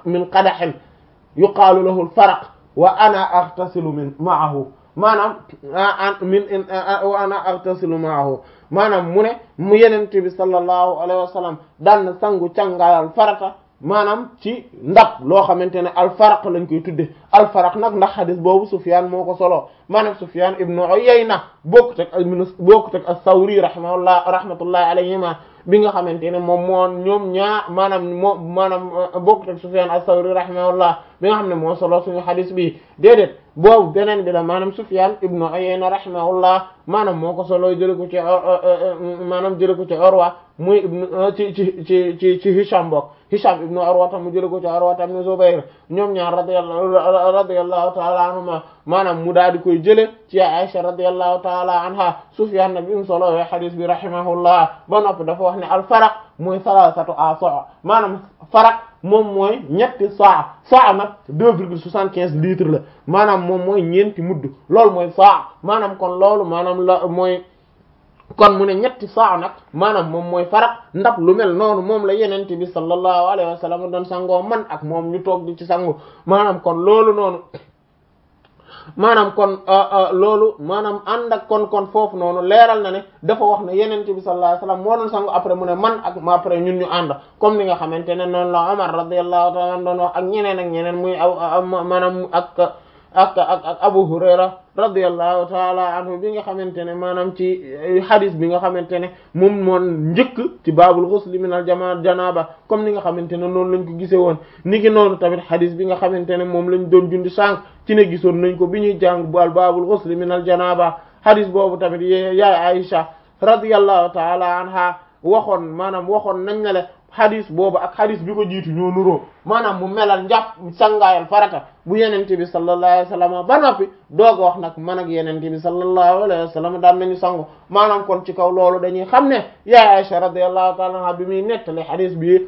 min qadahin yuqaalu lahu al-faraq wa ana aghtasilu min ma'ahu maanaam min wa ana aghtasilu ma'ahu maanaam mu ne mu yenente bi sallallahu alayhi wa sallam daan na sangu cangaayal farata maanaam ci ndab loo xamante ne alfaraq lañ koy tudde alfaraq nag ndax xadis boobu Sufyan moo ko solo maanaam Sufyan ibnu Uyayna bokkut ak bokkut ak as-Sawri rahimahullah rahmatullahi alayhima bi nga xamante ne moom moo ñoom ñaar maanaam moo maanaam bokkut ak Sufyan as-Sawri rahimahullah bi nga xam ne moo solo suñu xadis bi déedéet boobu beneen bi la maanaam Sufyan ibnu Uyayna rahimahullah maanaam moo ko solo jële ko ci maanaam jële ko ci Urwa muy ibnu ci ci ci ci ci Hisham bokk Hisham ibnu Urwa tam mu jële ko ci Urwa ibnu Zubayr ñoom ñaar radiyallahu radiyallahu ta'ala anhuma maanaam mu daal di koy jële ci Aisha radiyallahu ta'ala anha Sufyan nag bi mu solo wee hadith bi rahimahullah ba noppi dafa wax ne al faraq mooy salasatu asa maanaam faraq moom mooy ñetti saa saa nag deux virgule soixante-quinze litres la maanaam moom mooy ñeenti mudd loolu mooy saa maanaam kon loolu maanaam la mooy kon mu ne ñetti saa nag maanaam moom mooy faraq ndab lu mel noonu moom la yenente bi sallallahu alayhi wa sallam doon sangoo man ak moom ñu toog di ci sangu maanaam kon loolu noonu maanaam kon loolu maanaam ànd ak kon kon foofu noonu leeral na ne dafa wax ne yenente bi sallallahu alayhi wasallam moo doon sangu après mu ne man ak ma après ñun ñu ànd comme ni nga xamante ne noonu la Umar radiyallahu ta'ala doon wax ak ñeneen ak ñeneen muy aw maanaam ak ak ak ak Abu Hurayra radiyallahu ta'ala anhu bi nga xamante ne maanaam ci hadith bi nga xamante ne moom moon njëkk ci baabul ghusl min al jama janaba comme ni nga xamante ne noonu lañ ko gisee woon ni ki noonu tamit hadith bi nga xamante ne moom lañ doon jundi sànq ci ne gisoon nañ ko bi ñuy jàng baal baabul ghusl min al janaba hadith boobu tamit yaay Aisha radiyallahu ta'ala anha waxoon maanaam waxoon nañ ne le xadis boobu ak xadis bi ko jiitu ñoo nuroo maanaam mu melal njàpp sangaayal farata bu yenente bi sallallahu alayhi wa sallam ba noppi doog a wax nag man ak yenente bi sallallahu alayhi wa sallam daan nañu sangu maanaam kon ci kaw loolu dañuy xam ne yaay Aisha radiyallahu ta'ala anha bi muy nettali xadis bi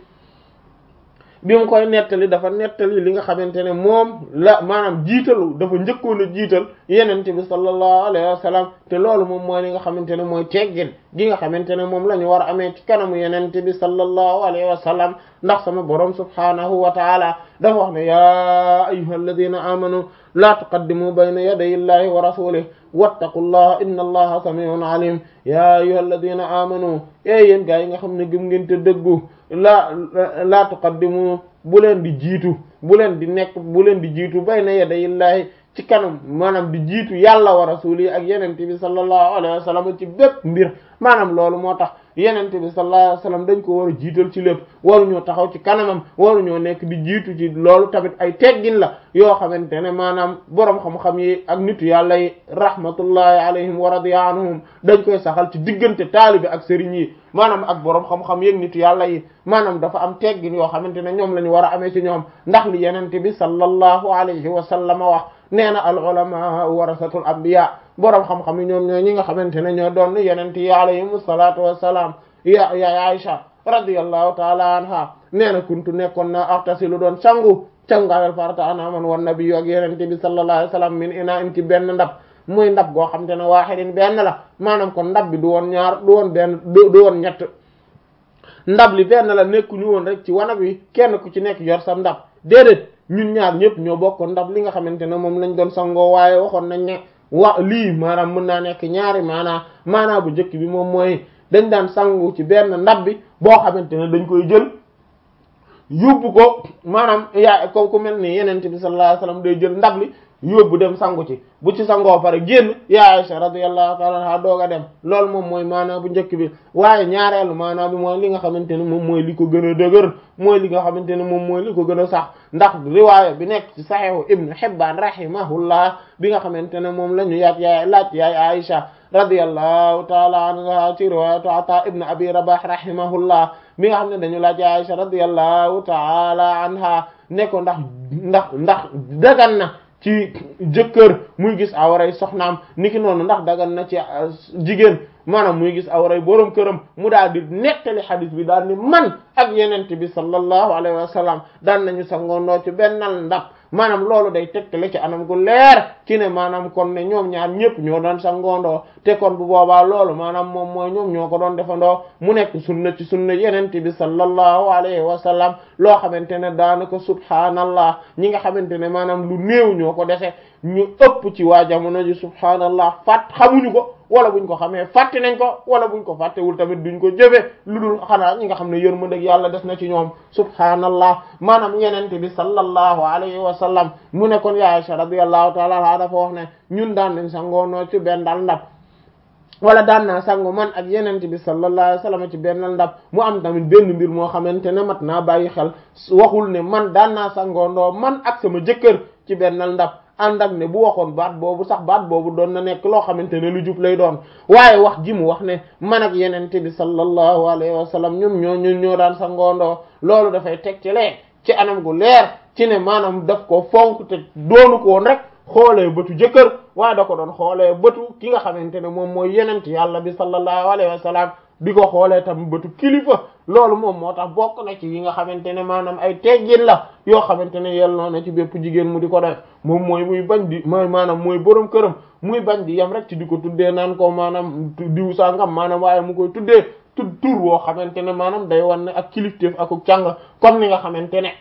bi mu koy nettali dafa nettali li nga xamante ne moom la maanaam jiitalu dafa njëkkoon a jiital yenente bi sallallahu alayhi wa sallam te loolu moom mooy li nga xamante ne mooy teggin gi nga xamante ne moom la ñu war a amee ci kanamu yenente bi sallallahu alayhi wa sallam ndax sama borom subhanahu wa taala dafa wax ne ya ayyuha alladhina amanu la tuqaddimu bayna yaday illahi wa rasulihi wattaqullaha inna allaha sami'un alim ya ayyuha alladhina amanu e yéen gaa yi nga xam ne gëm ngeen te dëggu la la tuqaddimu bu leen di jiitu bu leen di nekk bu leen di jiitu bayna yaday illahi ci kanam maanaam di jiitu yàlla wa rasuli ak yenente bi sallallahu alayhi wa sallam ci bépp mbir maanaam loolu moo tax yenente bi sallallahu alayhi wa sallam dañ ko war a jiital ci lépp waruñoo taxaw ci kanamam waruñoo nekk di jiitu ci loolu tamit ay teggin la yoo xamante ne maanaam boroom xam-xam yi ak nitu yàlla yi rahmatullahi alayhim wa radiya anhum dañ koy saxal ci diggante taalibe ak sëriñ yi maanaam ak boroom xam-xam yeeg nitu yàlla yi maanaam dafa am teggin yoo xamante ne ñoom la ñu war a amee ci ñoom ndax li yenente bi sallallahu alayhi wa sallam wax nee na al ulama warasatul anbiya boroom xam-xam yi ñoom ñoo ñi nga xamante ne ñoo doon yenente yi alayhim salaatu wassalaam ya ya Aisha radiyallahu taala anha nee na kuntu nekkoon na axtasilu doon sangu cangaayal farata ana man wan nabiyyu ak yenente bi sallallahu alayhi wasallam min ina in ci benn ndab muy ndab goo xam te ne waaxidin benn la maanaam kon ndab bi du woon ñaar du woon benn du woon ñett ndab li benn la nekkuñu woon rek ci wanag wi kenn ku ci nekk yor sa ndab déedéet ñun ñaar ñëpp ñoo bokkoon ndab li nga xamante ne moom lañ doon sangoo waaye waxoon nañ ne wa lii maanaam mën naa nekk ñaari maanaa maanaa bu njëkk bi moom mooy dañ daan sangu ci benn ndab bi boo xamante ne dañ koy jël yóbbu ko maanaam yaa ko ku mel ni yenente bi sallallahu alayhi wasallam day jël ndab li yóbbu dem sangu ci bu ci sangoo pare génn ya Aisha radiyallahu ta'ala anha doog a dem loolu moom mooy maanaa bu njëkk bi waaye ñaareelu maanaa bi mooy li nga xamante ne moom mooy li ko gën a dëgër mooy li nga xamante ne moom mooy li ko gën a sax ndax riwaaya bi nekk ci saxiixu Ibn Hibbaan rahimahullah bi nga xamante ne moom la ñu yaat yaay laaj yaay Aisha radiyallahu ta'ala anha ci riwaayatu Ataa ibn Abi Rabah rahimahullah mi nga xam ne dañu laaj yaay Aisha radiyallahu ta'ala anha ne ko ndax ndax ndax dagan na ci jëkkër muy gis awray soxnaam niki noonu ndax dagan na ci jigéen maanaam muy gis awray boroom këram mu daal di nettali xadis bi daal ni man ak yenente bi sallallahu alayhi wa sallam daan nañu sangoondoo ci bennal ndab maanaam loolu day tegtale ci anam gu leer ci ne maanaam kon ne ñoom ñaar ñëpp ñoo doon sangoondoo te kon bu boobaa loolu maanaam moom mooy ñoom ñoo ko doon defandoo mu nekk sunna ci sunna yenente bi sallallahu alayhi wa sallam loo xamante ne daanaka subhaanallah ñi nga xamante ne maanaam lu néew ñoo ko dese ñu ëpp ci waa jamono ji subhaanallah fàtt xamuñu ko wala buñ ko xamee fàtte nañ ko wala buñ ko fàttewul tamit duñ ko jëfe lu dul xanaa ñi nga xam ne yërmande yàlla des na ci ñoom subhaanallah maanaam yenente bi sallallahu alayhi wa sallam mu ne kon ya Aisha radiyallahu ta'ala anha dafa wax ne ñun daan nañ sangoonoo ci benn dal ndab wala daan naa sangu man ak yenente bi sallallahu alayhi wa sallam ci benn ndab mu am tamit benn mbir moo xamante ne mat naa bàyyi xel waxul ne man daan naa sangoondoo man ak sama jëkkër ci benn ndab ànd ak ne bu waxoon baat boobu sax baat boobu doon na nekk loo xamante ne lu jub lay doon waaye wax ji mu wax ne man ak yenente bi sallallahu alayhi wa sallam ñoom ñoo ñun ñoo daan sangoondoo loolu dafay teg ci lee ci anam gu leer ci ne maanaam daf ko fonk te doonu ko woon rek xoolee bëtu jëkkër waaye da ko doon xoolee bëtu ki nga xamante ne moom mooy yenent yàlla bi sallallahu alayhi wa sallam di ko xoolee tam bëtu kilifa loolu moom moo tax bokk na ci yi nga xamante ne maanaam ay teggin la yoo xamante ne yelloo na ci bépp jigéen mu di ko def moom mooy muy bañ di mooy maanaam mooy borom këram muy bañ di yem rek ci di ko tuddee naan ko maanaam diw sangam maanaam waaye mu koy tuddee tudd tur woo xamante ne maanaam day wan ne ak kilifteef ak càng comme ni nga xamante ne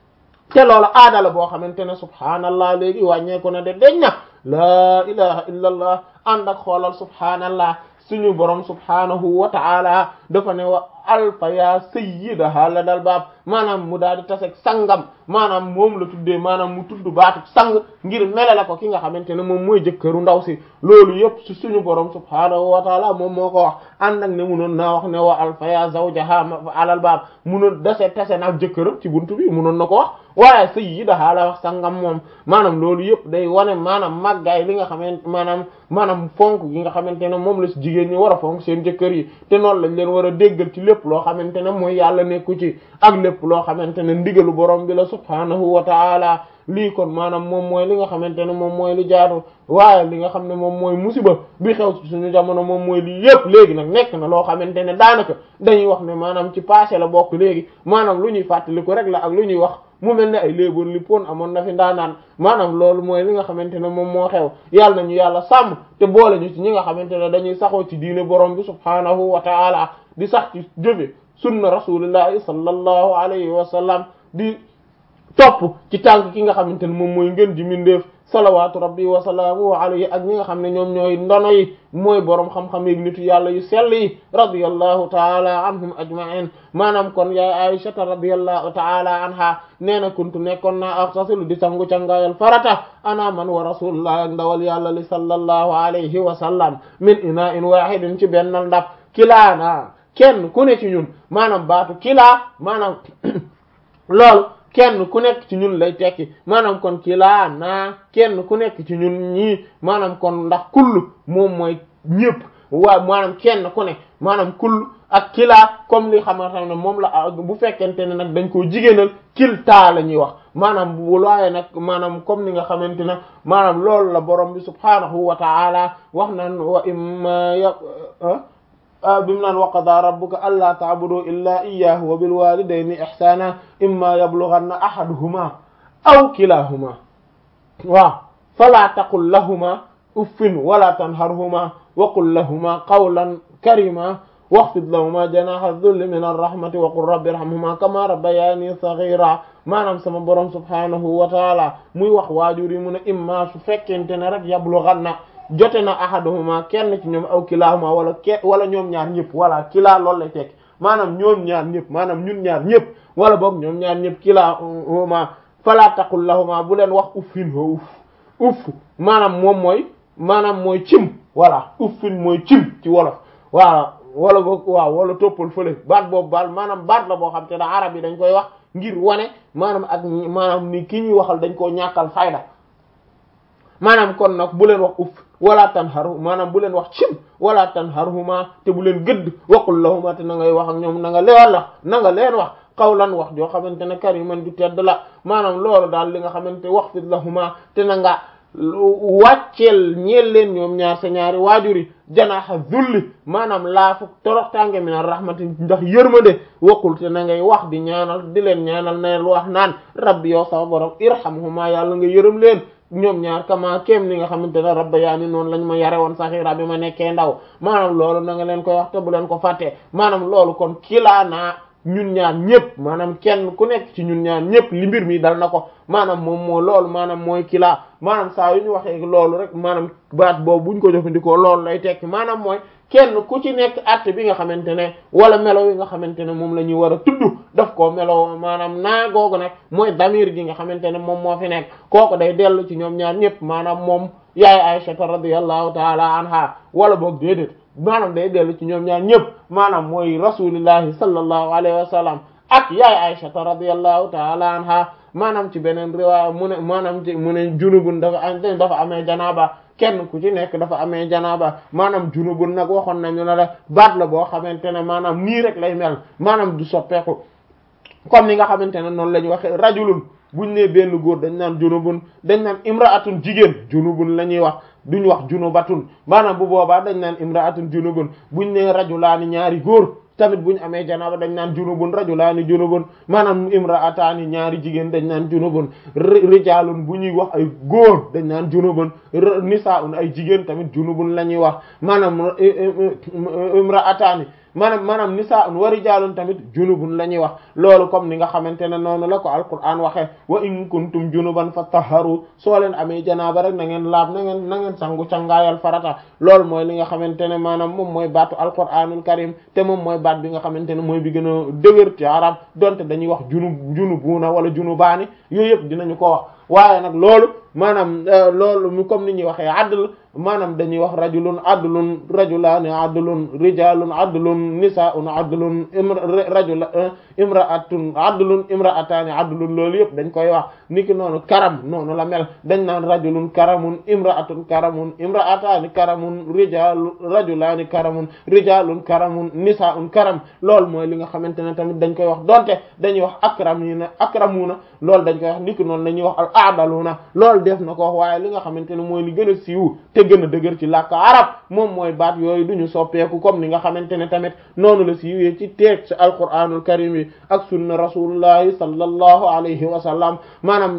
te loolu aada la boo xamante ne subhaanallah léegi wàññeeku na de deñ na laa ilaha illa allah ànd ak xoolal subhaanallah suñu borom subhaanahu wa ta'ala dafa ne wa alfa ya sayyidaha la dal baab maanaam mu daal di tasek sangam maanaam moom la tuddee maanaam mu tudd baatu sang ngir melale ko ki nga xamante ne moom mooy jëkkëru ndaw si loolu yëpp su suñu borom subhaanahu wa ta'ala moom moo ko wax ànd ak ne munoon naa wax ne wa alfa ya zawjaha alal baab munoon dase tase naag jëkkëram ci buntu bi munoon na ko wax waaye sayyidaha la wax sangam moom maanaam loolu yëpp day wane maanaam màggaay li nga xamante maanaam maanaam fonk gi nga xamante ne moom la si jigéen ñi war a fonk seen jëkkër yi te noonu lañ leen war a déggal ci lépp loo xamante ne mooy yàlla nekku ci ak lépp loo xamante ne ndigalu borom bi la subhaanahu wa ta'ala lii kon maanaam moom mooy li nga xamante ne moom mooy li jaatu waaye li nga xam ne moom mooy musiba bi xew ci suñu jamono moom mooy lii yëpp léegi nag nekk na loo xamante ne daanaka dañuy wax ne maanaam ci passé la bokk léegi maanaam lu ñuy fàttali ko rek la ak lu ñuy wax mu mel ne ay léeboon li pon amoon na fi ndaanaan maanaam loolu mooy li nga xamante ne moom moo xew yàlla nañu yàlla sàmm te boole ñu ci ñi nga xamante ne dañuy saxoo ci diine borom bi subhaanahu wa ta'ala di sax ci jëfe sunna rasulillahi sallallahu alayhi wa sallam di topp ci tànk ki nga xamante ne moom mooy ngën ji mindeef salawaatu rabbi wa salaamuhu alayhi ak ñi nga xam ne ñoom ñooy ndono yi mooy boroom xam-xam yi nitu yàlla yu sell yi radiyallahu taala anhum ajma'in maanaam kon yaay aïshata radiyallahu taala anha nee na kuntu nekkoon naa axtasilu di sangu cangaayal farata ana man wa rasulullah ak ndawal yàlla li sallallahu alayhi wa sallam min ina'in wahidin ci benn ndab kilaana kenn ku ne ci ñun maanaam baatu kilaa maanaam loolu kenn ku nekk ci ñun lay tekki maanaam kon kilaa naa kenn ku nekk ci ñun ñii maanaam kon ndax kull moom mooy ñëpp waa maanaam kenn ku ne maanaam kull ak kilaa comme li xamante ne moom la bu fekkente ne nag dañ koo jigéenal kiltaa la ñuy wax maanaam bu laaye nag maanaam comme ni nga xamante ne maanaam loolu la borom bi subhaanahu wa ta'ala wax naan wa imma ya bimu naan wa qadaa rabbuka allaa ta'budu illaa iyyaahu wa bil waalidayni ihsaana imma yablughanna ahaduhuma aw kilahuma waaw falaa taqul lahuma uffin wala tanharhuma wa qul lahuma qawlan karima waxfid lahuma janaha dhulli min arrahmati wa qul rabbi irhamhuma kama rabbayani saghira maanaam sama borom subhanahu wa taala muy wax waajur yi mu ne imma su fekkente ne rek yablughanna jote na ahaduhuma kenn ci ñoom aw kilahuma wala ke wala ñoom ñaar ñëpp wala kilaa loolu lay tekk maanaam ñoom ñaar ñëpp maanaam ñun ñaar ñëpp wala boog ñoom ñaar ñëpp kilahuma fala taqul lahuma bu leen wax uffin ho uff uff maanaam moom mooy maanaam mooy cim voilà uffin mooy cim ci wolof waaw wala boog waaw wala toppal fële baat boobu baal maanaam baat la boo xam te da arab yi dañ koy wax ngir wane maanaam ak maanaam ni ki ñuy waxal dañ koo ñàkkal fayda maanaam kon nag bu leen wax uff wala tanharu maanaam bu leen wax cim wala tanharhuma te bu leen gëdd waqul lahuma te na ngay wax ak ñoom na nga leen la na nga leen wax qawlan wax joo xamante ne kariman ju tedd la maanaam loolu daal li nga xamante wax fit lahuma te na nga wàcceel ñeel leen ñoom ñaar sa ñaari waajur yi janaaxa zulli maanaam laafu toroxtànge min rahmati ndax yërmande waqul te na ngay wax di ñaanal di leen ñaanal na wax naan rabbi yow sama borom irhamhuma yàlla nga yërëm leen ñoom ñaar kama kéem ni nga xamante ne rabba yaa ni noonu lañ ma yare woon saxiira bi ma nekkee ndaw maanaam loolu na nga leen koy wax te bu leen ko fàtte maanaam loolu kon kilaa naa ñun ñaar ñëpp maanaam kenn ku nekk ci ñun ñaar ñëpp li mbir mi dal na ko maanaam moom moo loolu maanaam mooy kilaa maanaam saa yu ñu waxee loolu rek maanaam baat boobu buñ ko jëfandikoo loolu lay tekki maanaam mooy kenn ku ci nekk att bi nga xamante ne wala melo yi nga xamante ne moom la ñuy war a tudd daf koo melo maanaam naa googu nag mooy damir gi nga xamante ne moom moo fi nekk kooku day dellu ci ñoom ñaar ñëpp maanaam moom yaay Aisha radiyallahu taala anha wala boog déedéet maanaam day dellu ci ñoom ñaar ñëpp maanaam mooy rasulillahi sallallahu alayhi wa sallam ak yaay Aisha radiyallahu taala anha maanaam ci beneen riwaaya mu ne maanaam ci mu ne junubun dafa am dafa amee janaaba kenn ku ci nekk dafa amee janaaba maanaam junubun nag waxoon nañu ne la baat la boo xamante ne maanaam nii rek lay mel maanaam du soppeeku comme ni nga xamante ne noonu la ñu waxee rajulun buñ ne benn góor dañ naan junubun dañ naan imraatun jigéen junubun la ñuy wax duñ wax junubatun maanaam bu boobaa dañ naan imraatun junubun buñ ne rajulaani ñaari góor tamit buñ amee janaaba dañ naan junubun rajulaani junubun maanaam imraataani ñaari jigéen dañ naan junubun rijaalun bu ñuy wax ay góor dañ naan junubun nisaa'un ay jigéen tamit junubun la ñuy wax maanaam imraataani maanaam maanaam nisaa'un wa rijaalun tamit junubun la ñuy wax loolu comme ni nga xamante ne noonu la ko alquran waxee wa in kuntum junuban fattaharu soo leen amee janaaba rek na ngeen laab na ngeen na ngeen sangu cangaayal farata loolu mooy li nga xamante ne maanaam moom mooy baatu alquranul karim te moom mooy baat bi nga xamante ne mooy bi gën a dëgër ci arab donte dañuy wax junub junubuuna wala junubaani yooyu yëpp dinañu ko wax waaye nag loolu maanaam loolu mu comme ni ñuy waxee adl maanaam dañuy wax rajulun adlun rajulaani adlun rijalun adlun nisaun adlun rajula imraatun adlun imraataani adlun loolu yëpp dañ koy wax niki noonu karam noonu la mel dañ naan rajulun karamun imraatun karamun imraataani karamun rijalu rajulaani karamun rijalun karamun nisaun karam loolu mooy li nga xamante ne tamit dañ koy wax donte dañuy wax akramina akramuna loolu dañ koy wax niki noonu dañuy wax al aadaluna loolu def na ko wax waaye li nga xamante ne mooy li gën a siiw te gën a dëgër ci làkk arab moom mooy baat yooyu duñu soppeeku comme ni nga xamante ne tamit noonu la siiwee ci teeg ci alquranul karim yi ak sunna rasulullahi sallallahu alayhi wa sallam maanaam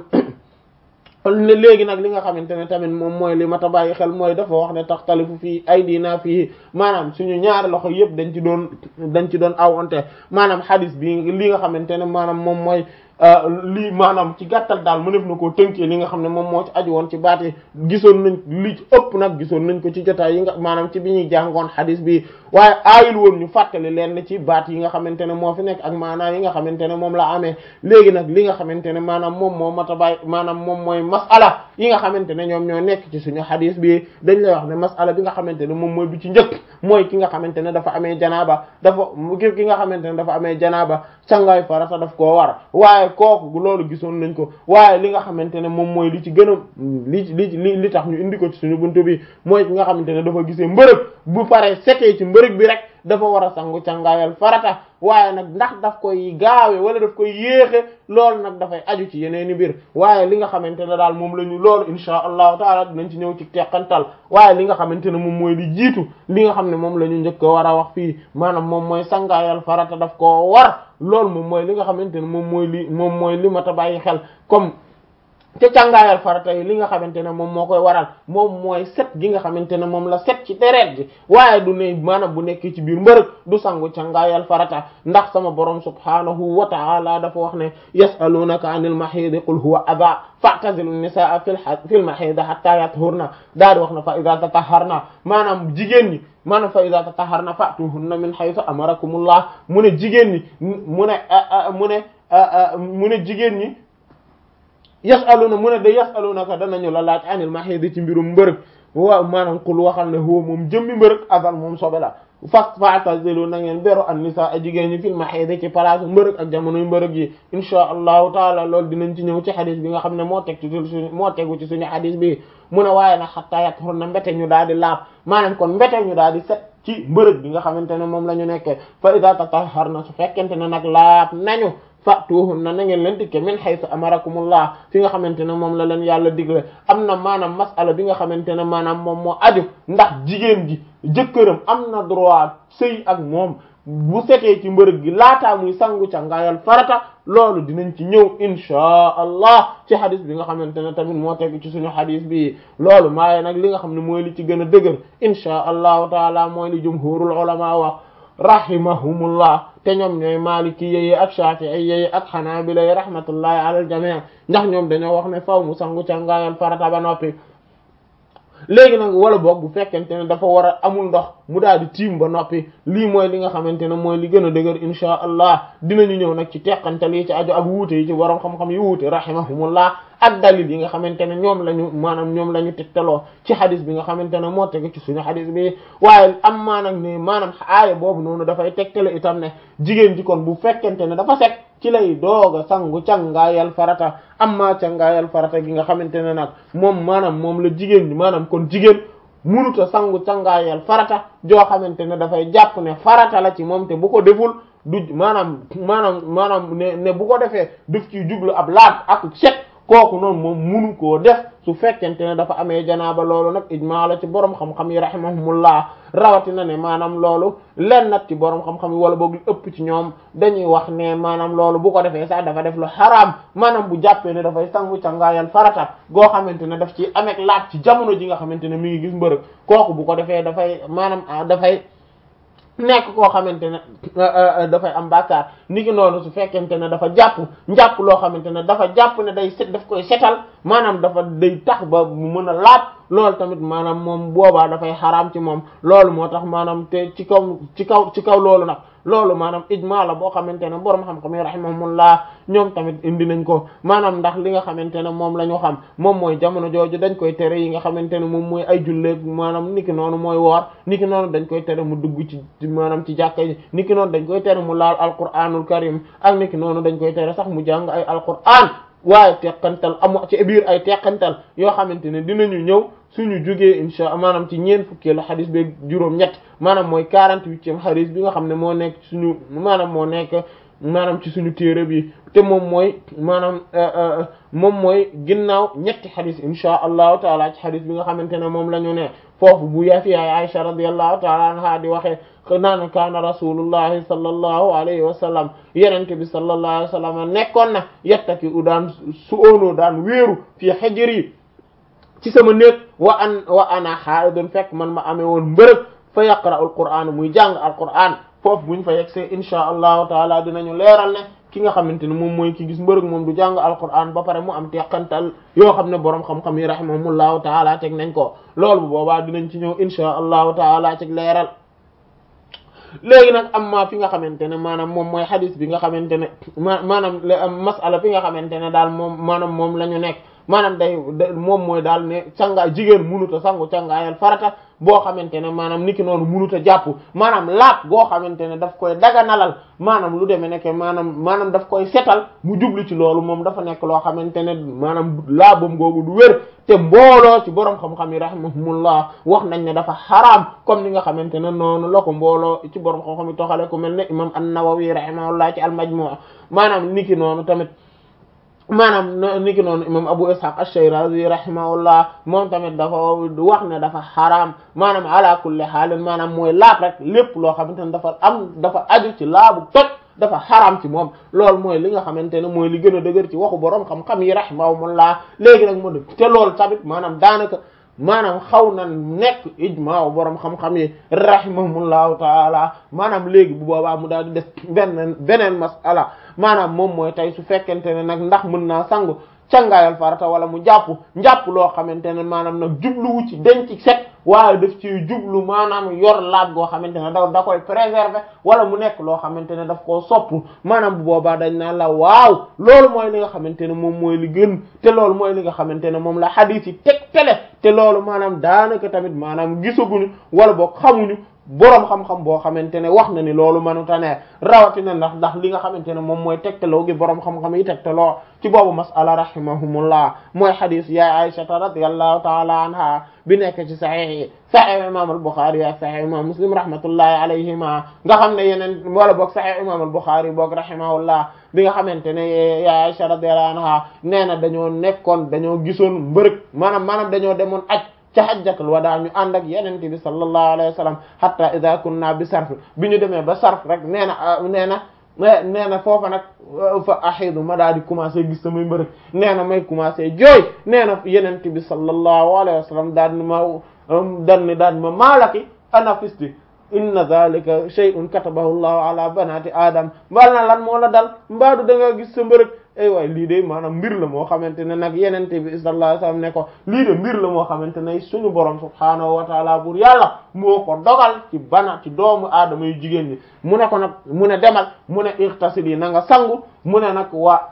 léegi nag li nga xamante ne tamit moom mooy li mata bàyyi xel mooy dafa wax ne taxtalifu fii ay diina fii maanaam suñu ñaari loxo yëpp dañ ci doon dañ ci doon awante maanaam hadis bi li nga xamante ne maanaam moom mooy lii maanaam ci gàttal daal mënef na koo tënkee li nga xam ne moom moo ci aju woon ci baat yi gisoon nañ li ci ëpp nag gisoon nañ ko ci jotaay yi nga maanaam ci bi ñuy jàngoon xadis bi waaye aayul woon ñu fàttali leen ci baat yi nga xamante ne moo fi nekk ak maanaam yi nga xamante ne moom la amee léegi nag li nga xamante ne maanaam moom moo mata bàyyi maanaam moom mooy masala yi nga xamante ne ñoom ñoo nekk ci suñu xadis bi dañ lay wax ne masala bi nga xamante ne moom mooy bi ci njëkk mooy ki nga xamante ne dafa amee janaaba dafa ki nga xamante ne dafa amee janaaba sangaay farata daf koo war waaye kooku loolu gisoon nañ ko waaye li nga xamante ne moom mooy li ci gën a li li li tax ñu indi ko ci suñu buntu bi mooy ki nga xamante ne dafa gisee mbërëg bu paree setee ci mbërëg bi rek dafa war a sangu cangaayal farata waaye nag ndax daf koy gaawe wala daf koy yéexe loolu nag dafay aju ci yeneen i mbir waaye li nga xamante ne daal moom la ñu loolu insha allahu taala dinañ ci ñëw ci teqantal waaye li nga xamante ne moom mooy li jiitu li nga xam ne moom la ñu njëkk a war a wax fii maanaam moom mooy sangaayal farata daf koo war loolu moom mooy li nga xamante ne moom mooy li moom mooy li mat a bàyyi xel comme te càngaayal farata yi li nga xamante ne moom moo koy waral moom mooy set gi nga xamante ne moom la set ci deret ji waaye du ne maanaam bu nekkee ci biir mbërëg du sangu càngaayal farata ndax sama borom subhanahu wa ta'ala dafa wax ne yasalunaka anil mahidi qul huwa adha fa'tazilu nisaa fil fil mahidi hatta yathurna daal di wax na fa idha tataharna maanaam jigéen ñi maanaam fa idha tataharna fa'tuhunna min haythu amarakumullah mu ne jigéen ñi mu ne mu ne mu ne jigéen ñi yasaluna mu ne da yasalunaka danañu la laaj anil mahidi ci mbirum mbërëg waaw maanaam kul waxal ne huwa moom jëmmi mbërëg azal moom sobe la fas fa'tazilu na ngeen beru an nisaa a jigéen ñi fil mahidi ci place mbërëg ak jamonoy mbërëg yi insha allahu taala loolu dinañ ci ñëw ci xadis bi nga xam ne moo teg ci suñu moo tegu ci suñu xadis bi mu ne waaye nag xattaa yathurna mbete ñu daal di laab maanaam kon mbete ñu daal di set ci mbërëg bi nga xamante ne moom la ñu nekkee fa idha tatahharna su fekkente ne nag laab nañu fatuhunna na ngeen leen dikke min haythu amarakumullah fi nga xamante ne moom la leen yàlla digle am na maanaam masala bi nga xamante ne maanaam moom moo aju ndax jigéen ji jëkkëram am na droit sëy ak moom bu setee ci mbërëg gi laataa muy sangu ca ngaayal farata loolu dinañ ci ñëw inchaa allah ci xadis bi nga xamante ne tamit moo tegu ci suñu xadis bi loolu maaye nag li nga xam ne mooy li ci gën a dëgër inchaa allahu taala mooy li jumhurul ulama wax rahimahumullah te ñoom ñooy maliki yeyi ak shafi'i yeyi ak xanaabila yi rahmatullahi ala al jami' ndax ñoom dañoo wax ne faw mu sangu ca ngaayal farata ba noppi léegi nag wala boog bu fekkente ne dafa war a amul ndox mu daal di tiim ba noppi lii mooy li nga xamante ne mooy li gën a dëgër insha allah dinañu ñëw nag ci teqantal yi ci aju ak wuute yi ci borom xam-xam yi wuute rahimahumullah ak dalil yi nga xamante ne ñoom lañu maanaam ñoom la ñu tegtaloo ci xadis bi nga xamante ne moo tege ci suñu xadis bi waaye am maa nag ne maanaam aaya boobu noonu dafay tegtale itam ne jigéen ji kon bu fekkente ne dafa set ci lay doog a sangu cangaayal farata amma cangaayal farata gi nga xamante ne nag moom maanaam moom la jigéen ñi maanaam kon jigéen munuta sangu cangaayal farata joo xamante ne dafay jàpp ne farata la ci moom te bu ko deful du maanaam maanaam maanaam ne ne bu ko defee daf ciy jublu ab laat ak set kooku noonu moom munu koo def su fekkente ne dafa amee janaaba loolu nag ijmaa la ci borom xam-xam yi rahimahumullah rawatina ne maanaam loolu len nag ci borom xam-xam yi wala boog lu ëpp ci ñoom dañuy wax ne maanaam loolu bu ko defee sax dafa def lu xaraam maanaam bu jàppee ne dafay sangu cangaayal farata goo xamante ne daf ci amek laat ci jamono ji nga xamante ne mi ngi gis mbërëg kooku bu ko defee dafay maanaam dafay nekk koo xamante ne dafay am bàkkaar niki noonu su fekkente ne dafa jàpp njàpp loo xamante ne dafa jàpp ne day set daf koy setal maanaam dafa day tax ba mu mën a laat loolu tamit maanaam moom boobaa dafay xaraam ci moom loolu moo tax maanaam te ci kaw ci kaw ci kaw loolu nag loolu maanaam ijma la boo xamante ne borom xam-xam yi rahimahumullah ñoom tamit indi nañ ko maanaam ndax li nga xamante ne moom la ñu xam moom mooy jamono jooju dañ koy tere yi nga xamante ne moom mooy ay julleeg maanaam niki noonu mooy woor niki noonu dañ koy tere mu dugg ci maanaam ci jàkka yi niki noonu dañ koy tere mu laal alquranul karim ak niki noonu dañ koy tere sax mu jàng ay alquran waaye teqantal amu ci biir ay teqantal yoo xamante ne dinañu ñëw suñu jógee insha maanaam ci ñeen fukkeelu xadis beeg juróom-ñett maanaam mooy quarante-huitième xadis bi nga xam ne moo nekk suñu maanaam moo nekk maanaam ci suñu téere bi te moom mooy maanaam moom mooy ginnaaw ñetti xadis insha allahu taala ci xadis bi nga xamante ne moom la ñu ne foofu bu yafi yaay Aisha radiyallahu taala anha di waxee naan kaana rasulullahi sallallahu alayhi wa sallam yenente bi sallallahu alayhi wa sallam nekkoon na yettaki u daan su óonoo daan wéeru fii xejër yi ci sama néeg wa an wa ana haidun fekk man ma amee woon mbërëg fa yaqra al qur'an muy jàng al qur'an foofu buñ fa yegsee insha allahu taala dinañu leeral ne ki nga xamante ne moom mooy ki gis mbërëg moom du jàng al qur'an ba pare mu am teqantal yoo xam ne boroom xam-xam yi rahimahumullahu taala teg nañ ko loolu bu boobaa dinañ ci ñëw insha allahu taala teg leeral léegi nag am ma fi nga xamante ne maanaam moom mooy xadis bi nga xamante ne ma maanaam masala fi nga xamante ne daal moom maanaam moom la ñu nekk maanaam day moom mooy daal ne cangaay jigéen munuta sangu cangaayal farata boo xamante ne maanaam niki noonu munuta jàpp maanaam laat goo xamante ne daf koy daganalal maanaam lu demee nekk maanaam maanaam daf koy setal mu jublu ci loolu moom dafa nekk loo xamante ne maanaam laabam googu du wér te mbooloo ci borom xam-xam yi rahimahumullah wax nañ ne dafa xaraam comme ni nga xamante ne noonu la ko mbooloo ci borom xam-xam yi toxale ku mel ne imam an-Nawawi rahimahullah ci al-Majmu' maanaam niki noonu tamit maanaam niki noonu imam Abu Ishaq ash-Shirazi rahimahullah moom tamit dafa wax ne dafa xaraam maanaam ala kulli xaalin maanaam mooy laab rek lépp loo xamante ne dafa am dafa aju ci laabu toj dafa xaraam ci moom loolu mooy li nga xamante ne mooy li gën a dëgër ci waxu borom xam-xam yi rahimahumullah léegi nag moo dëgg te loolu tamit maanaam daanaka maanaam xaw na nekk ijmaa borom xam-xam yi rahimahumullahu taala maanaam léegi bu boobaa mu daal di def benn beneen masala maanaam moom mooy tey su fekkente ne nag ndax mën naa sangu cangaayal farata wala mu jàpp njàpp loo xamante ne maanaam nag jubluwu ci denc set waaye daf ci jublu maanaam yor laab goo xamante ne da da koy préserver wala mu nekk loo xamante ne daf koo sopp maanaam bu boobaa dañ naan la waaw loolu mooy li nga xamante ne moom mooy li gën te loolu mooy li nga xamante ne moom la hadith yi teg tele te loolu maanaam daanaka tamit maanaam gisaguñu wala boog xamuñu boroom xam-xam boo xamante ne wax na ni loolu mënuta ne rawatina ndax ndax li nga xamante ne moom mooy tegtaloo gi boroom xam-xam yi tegtaloo ci boobu masala rahimahumullah mooy xadis ya aishata radiyallahu taala anha bi nekk ci saxiix yi saxiix imam al-Bukhari ak saxiix imam Muslim rahmatullahi alayhima nga xam ne yeneen wala boog saxiix imam al-Bukhari boog rahimahullah bi nga xamante ne ya Aisha radiyallahu anha nee na dañoo nekkoon dañoo gisoon mbërëg maanaam maanaam dañoo demoon aj ca hajjatul wadaa ñu ànd ak yenente bi sallallahu alayhi wa sallam hatta idha kunna bi sarf bi ñu demee ba sarf rek nee na nee na nee na foofa nag fa axidu ma daal di commencé gis samay mbërëg nee na may commencé jooy nee na yenente bi sallallahu alayhi wa sallam daal ni ma dal ni daal ni ma maalaki ana fisti inna dhalika shay'un katabahu llahu ala banati adam mbal na lan moo la dal mbaadu da nga gis sa mbërëg ay waay lii de maanaam mbir la moo xamante ne nag yenente bi sallallahu alayhi wasallam ne ko lii de mbir la moo xamante ne suñu borom subhaanahu wa taala bur yàlla moo ko dogal ci bana ci doomu aadama yu jigéen ñi mu ne ko nag mu ne demal mu ne irtasili na nga sangu mu ne nag waa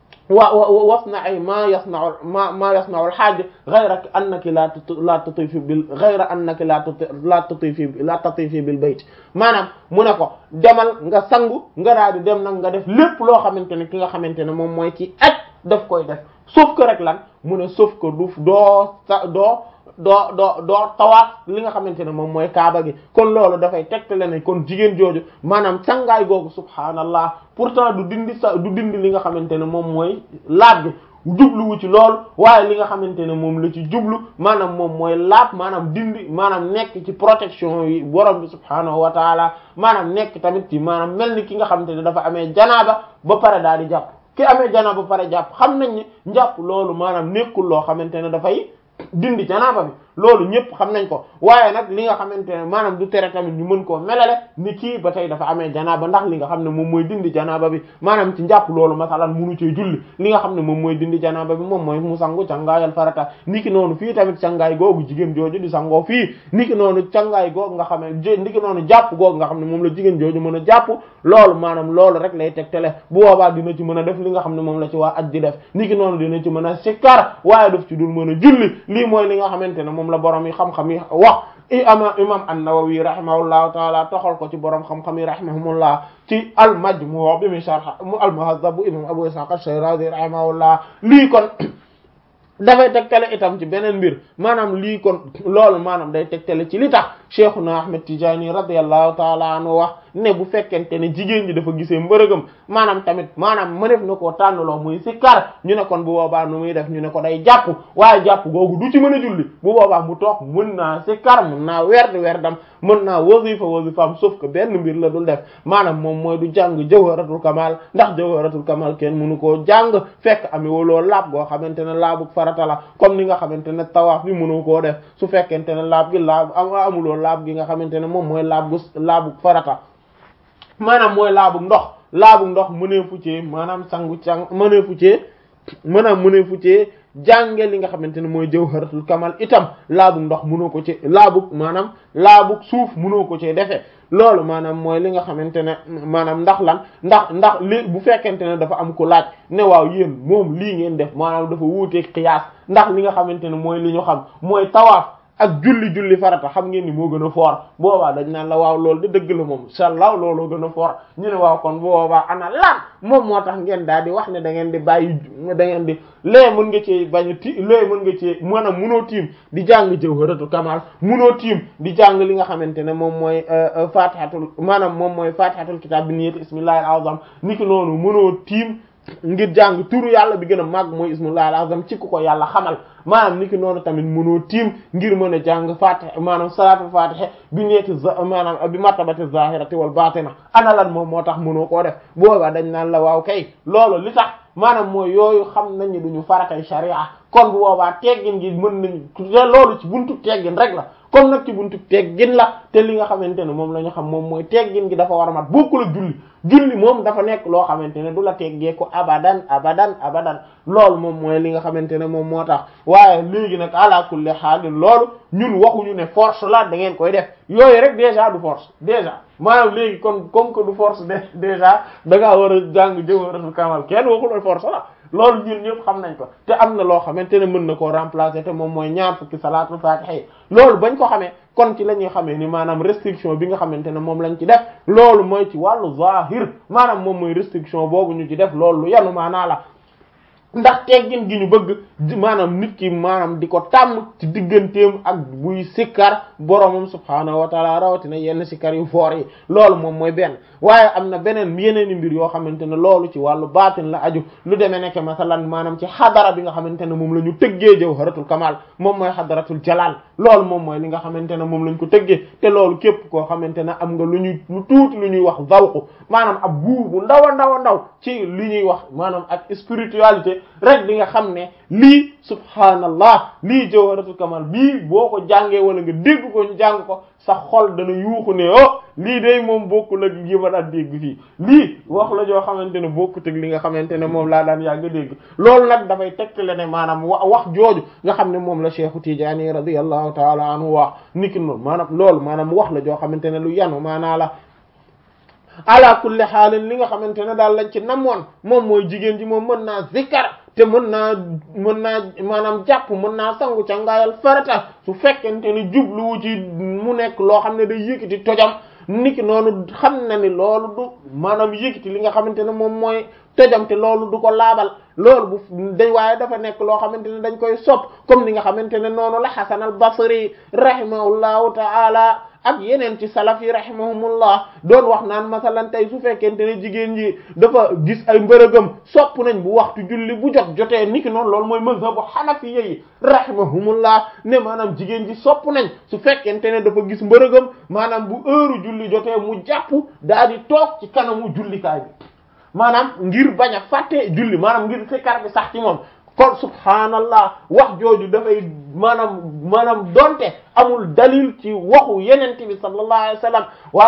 wa wasna ay ma yasna'u ma ma yasna'u al-hajj ghayra annaki la la tutifi bil ghayra annaki la la tutifi la tutifi bil bayt maanaam mu ne ko demal nga sangu nga daal di dem nag nga def lépp loo xamante ne ki nga xamante ne moom mooy ci aj daf koy def sauf que rek lan mu ne sauf que du doo sa doo doo doo doo tawaaf li nga xamante ne moom mooy kaaba gi kon loolu dafay tegtale ne kon jigéen jooju maanaam cangaay googu subhaanallah pourtant du dindi sa du dindi li nga xamante ne moom mooy laab gi jubluwu ci loolu waaye li nga xamante ne moom la ci jublu maanaam moom mooy laab maanaam dindi maanaam nekk ci protection yi borom bi subhaanahu wa taala maanaam nekk tamit ci maanaam mel ni ki nga xamante ne dafa amee janaaba ba pare daal di jàpp ki amee janaaba ba pare jàpp xam nañ ne njàpp loolu maanaam nekkul loo xamante ne dafay dindi janaaba bi loolu ñëpp xam nañ ko waaye nag li nga xamante ne maanaam du tere tamit ñu mën koo melale ni kii ba tey dafa amee janaaba ndax li nga xam ne moom mooy dindi janaaba bi maanaam ci njàpp loolu masalan munu cee julli li nga xam ne moom mooy dindi janaaba bi moom mooy mu sangu cangaayal farata niki noonu fii tamit cangaay googu jigéen jooju di sangoo fii niki noonu cangaay googu nga xam ne niki noonu jàpp googu nga xam ne moom la jigéen jooju mën a jàpp loolu maanaam loolu rek lay tegtale bu boobaa dina ci mën a def li nga xam ne moom la ci waa aj di def niki noonu dina ci mën a sikkar waaye daf ci dul mën a julli lii mooy li nga xamante ne moom la borom yi xam-xam yi wax i ama imam an-Nawawi rahimahullahu taala toxal ko ci borom xam-xam yi rahimahumullah ci al-Majmu' bi mi sharh mu al-Muhazzab bu imam Abu Ishaq ash-Shirazi rahimahullah lii kon dafay tegtale itam ci beneen mbir maanaam lii kon loolu maanaam day tegtale ci li tax Cheikhuna Ahmed Tidiane radiyallahu taala anhu wax ne bu fekkente ne jigéen ñi dafa gisee mbërëgam maanaam tamit maanaam mënef na koo tànnaloo muy sikkar ñu ne kon bu boobaa nu muy def ñu ne ko day jàpp waaye jàpp googu du ci mën a julli bu boobaa mu toog mën naa sikkar mën naa werd werdam mën naa wasifa wasifaam sauf que benn mbir la dul def maanaam moom mooy du jàng jawharatul kamal ndax jawharatul kamal kenn mënu koo jàng fekk ami waloo laab goo xamante ne laabu farata la comme ni nga xamante ne tawaaf bi mënu koo def su fekkente ne laab gi laab amuloo laab gi nga xamante ne moom mooy laab gu laabu farata maanaam mooy laabu ndox laabu ndox mëneefu ci maanaam sangu càng mëneefu ci maanaam mëneefu ci jànge li nga xamante ne mooy jawharatul kamal itam laabu ndox mënoo ko ci laabu maanaam laabu suuf mënoo ko ci defee loolu maanaam mooy li nga xamante ne maanaam ndax lan ndax ndax li bu fekkente ne dafa am ku laaj ne waaw yéen moom lii ngeen def maanaam dafa wuuteeg xiyaas ndax li nga xamante ne mooy li ñu xam mooy tawaaf ak julli julli farata xam ngeen ni moo gën a foor boobaa dañ naan la waaw loolu de dëgg la moom inshallah looloo gën a foor ñu ne waaw kon boobaa ana lan moom moo tax ngeen daal di wax ne da ngeen di bàyyi da ngeen di lee mën nga ci bañ a ti lee mën nga ci maanaam munoo tiim di jàng jawharatu kamal munoo tiim di jàng li nga xamante ne moom mooy fatihatul maanaam moom mooy fatihatul kitab bi niyyati ismillahil azam niki noonu munoo tiim ngir jàng turu yàlla bi gën a màgg mooy ismullahil azam ci ku ko yàlla xamal maanaam niki noonu tamit mënoo tiim ngir mën a jàng fatiha maanaam salaatul fatiha bi neeti maanaam bi martabati zahirati wal batina ana lan moom moo tax mënoo koo def boobaa dañ naan la waaw kay loolu li tax maanaam mooy yooyu xam nañ ni duñu faratay sharia kon bu boobaa teggin gi mën nañu te loolu ci buntu teggin rek la comme nag ci buntu teggin la te li nga xamante ne moom la ñu xam moom mooy teggin gi dafa war a mat bokkul ak julli julli moom dafa nekk loo xamante ne du la teggee ko abadan abadan abadan loolu moom mooy li nga xamante ne moom moo tax waaye léegi nag ala kulli haal loolu ñun waxuñu ne force la da ngeen koy def yooyu rek déjà du force déjà maanaam léegi kon comme que du force de déjà da ngaa war a jàng jawharatul kamal kenn waxul force la loolu ñun ñëpp xam nañ ko te am na loo xamante ne mën na koo remplacer te moom mooy ñaar fukki salaatul fatiha yi loolu bañ ko xamee kon ci la ñuy xamee ni maanaam restriction bi nga xamante ne moom lañ ci def loolu mooy ci wàllu zahir maanaam moom mooy restriction boobu ñu ci def loolu lu yanu maanaa la ndax teggin gi ñu bëgg maanaam nit ki maanaam di ko tàmm ci digganteem ak buy sikkar boromam subhaanahu wa taala rawatina yenn sikkar yu foor yi loolu moom mooy benn waaye am na beneen yeneen i mbir yoo xamante ne loolu ci wàllu baatin la aju lu demee nekk masalan maanaam ci xadara bi nga xamante ne moom la ñu tëggee jawharatul kamal moom mooy xadaratul jalal loolu moom mooy li nga xamante ne moom lañ ko tëggee te loolu képp koo xamante ne am nga lu ñuy lu tuuti lu ñuy wax zawqu maanaam ab guu bu ndaw a ndaw a ndaw ci li ñuy wax maanaam ak spiritualité rek di nga xam ne lii subhaanallah lii jawharatul kamal bii boo ko jàngee wala nga dégg ko ñu jàng ko sa xol dana yuuxu ne oh lii day moom bokkul ak yi ma daan dégg fii lii wax la joo xamante ne bokkut ak li nga xamante ne moom laa daan yàgg dégg loolu nag dafay tegtale ne maanaam wa wax jooju nga xam ne moom la Cheikhu Tijaani radiyallahu taala anhu wax niki noonu maanaam loolu maanaam wax la joo xamante ne lu yanu maanaa la ala kulli xaalin li nga xamante ne daal lañ ci namoon moom mooy jigéen ji moom mën naa zikkar te mën naa mën naa maanaam jàpp mën naa sangu ca ngaayal farata su fekkente ni jubluwu ci mu nekk loo xam ne day yëkkati tojam niki noonu xam na ni loolu du maanaam yëkkati li nga xamante ne moom mooy tojam te loolu du ko laabal loolu bu dañ waaye dafa nekk loo xamante ne dañ koy sopp comme ni nga xamante ne noonu la Hasan al-Basri rahimahullahu ta'ala ak yeneen ci salaf yi rahimahumullah doon wax naan masalan tey su fekkente ne jigéen ji dafa gis ay mbërëgam sopp nañ bu waxtu julli bu jot jotee niki noonu loolu mooy mazhabu hanafiyya yi rahimahumullah ne maanaam jigéen ji sopp nañ su fekkente ne dafa gis mbërëgam maanaam bu heure julli jotee mu jàpp daal di toog ci kanamu jullikaay bi maanaam ngir bañ a fàtte julli maanaam ngir sikkar bi sax ci moom kon subhaanallah wax jooju dafay maanaam maanaam donte amul dalil ci waxu yenente bi sallallahu alayhi wa sallam